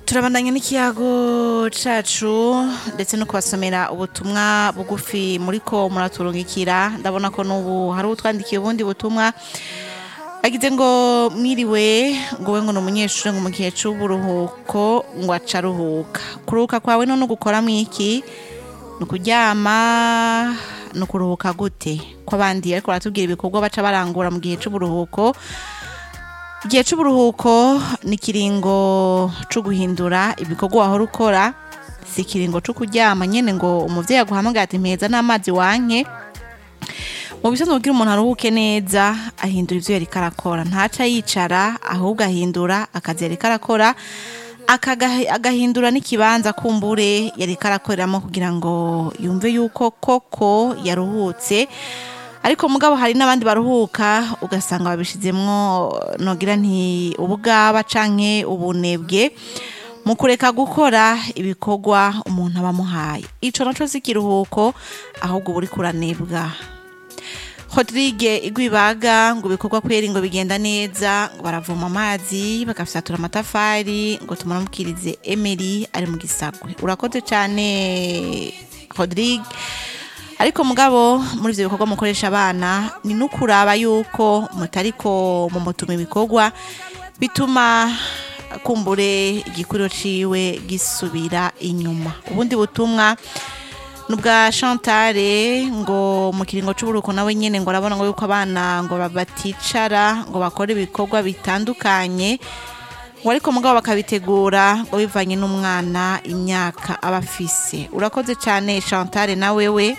turabandanya n'ikiyago cacu ndetse no kubasomera ubutumwa bugufi muriko muraturungikira ndabona ko n'ubu hari utwandikiye ubundi butumwa agize ngo mwiriwe ngo we ngo ni umunyeshuri ngo mu gihe c'uburuhuko ngo aca aruhuka kuruhuka kwawe none gukora mwiki ni ukuryama ni ukuruhuka gute ko abandi ariko baratubwira ibikorwa baca barangura mu gihe c'uburuhuko igihe c'uburuhuko ni ikiringo co guhindura ibikorwa wahora ukora si ikiringo co kuryama nyene ngo umuvyeyi aguhamagara ati mpeza n'amazi wanke mu bisanzwe kugira umuntu aruhuke neza ahindura ivyo yariko arakora ntaca yicara ahubwo ahindura akazi yariko arakora akagahi- agahindura n'ikibanza kumbure yariko arakoreramo kugira ngo yumve yuko koko yaruhutse ariko mugabo hari n'abandi baruhuka ugasanga babishizemwo nogira nti ubugaba canke ubunebwe mu kureka gukora ibikorwa umuntu aba amuhaye ico naco si ikiruhuko ahubwo uba uriko uranebwa Rodrigue igwibaga ngo ibikorwa kweri ngo bigenda neza ngo baravoma amazi bagafyatura amatafari ngo tumunamukirize Emery ari mu gisagwe urakoze cyane Rodrigue ariko mugabo muri ivyo bikorwa mukoresha abana ni nukuraba yuko mutariko mu mutuma ibikorwa bituma kumbure igikuriro ciwe gisubira inyuma ubundi butumwa nubwa Chantale ngo mu kiringo c'uburuko nawe nyene ngo arabona ngo yuko abana ngo baticara ngo bakore ibikorwa bitandukanye ngo ariko mugabo bakabitegura ngo bivanye n'umwana imyaka aba afise urakoze cane Chantale na wewe